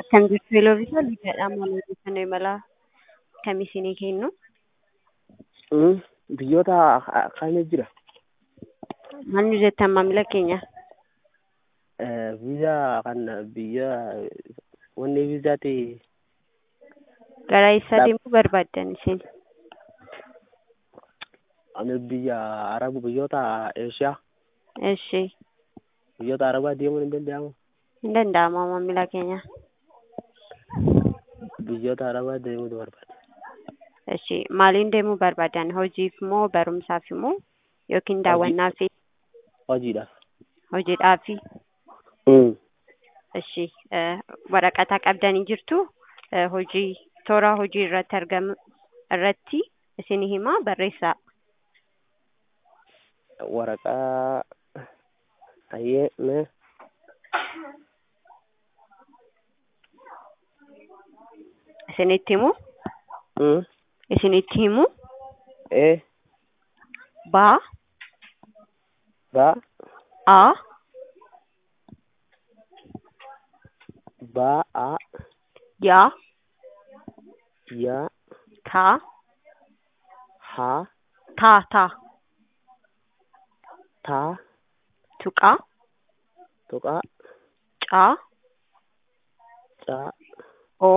Kan jirtu Yeloovisa Liibiyaadhaan maal odeeffannoo imalaa kamii isinii kennu? Mm, Biyyoota kamii jira? Maal nu jettan maamila keenya? Eh, Viizaa kan biyya wanni viizaati Gara eessaa Dhab- deemuu barbaaddan isin? ani biyya Arabu biyyoota Eeshiyaa Eshi biyyoota Arabaa deemuun hin danda'amu. hin danda'ama maamila keenya. Biyyoota Arabaa deemuutu barbaada. Eshi maaliin deemuu barbaaddan? Hojiif moo barumsaaf moo yookiin daawwannaaf Hojiidhaaf. hojiidhaaf? Mm. Eshi eh, waraqaa qabdanii jirtu Eh, hojii toora hojii irratti argamu irratti isinii himaa barreessaa. Waraqaa ayyee mee Isinitti himu mm. isinitti himu ee ba ba a ba a ya ya ta ha ta ta ta tuqa tuqa ca ca o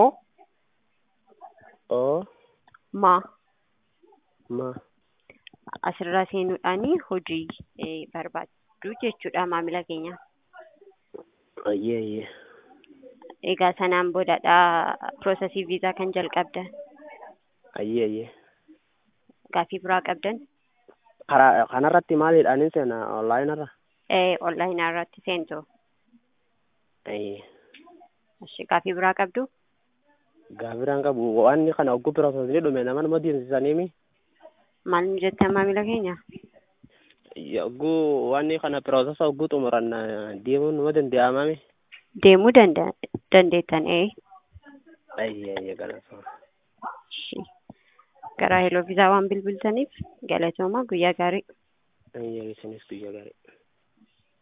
o ma ma asirraa seenuudhaani hojii eh, barbaaddu jechuudha maamila keenya. ayyee ayyee Egaa sanaan boodadha piroosesii viizaa kan jalqabdan. ayyee ayyee Gaaffii biraa qabdan karaa kanarratti maaliidhaan seena onlaayinarra eh, onlaayinaa irratti seentu. ayyee Eshi gaaffii biraa qabdu gaafiraan qabu waan kana ogguu piroosesni dhume nama nama deemsisaniimi maal nu jettan maamila keenya? ogguu waan kana piroosesa ogguu xumuran deemuun nama danda'amami Deemuu danda- dandeettan ee. ayyee ayyee galatoomaa Eshi. Gara heloo viizaa waan bilbiltaniif galatooma guyyaa gaarii. ayyee isinis guyyaa gaarii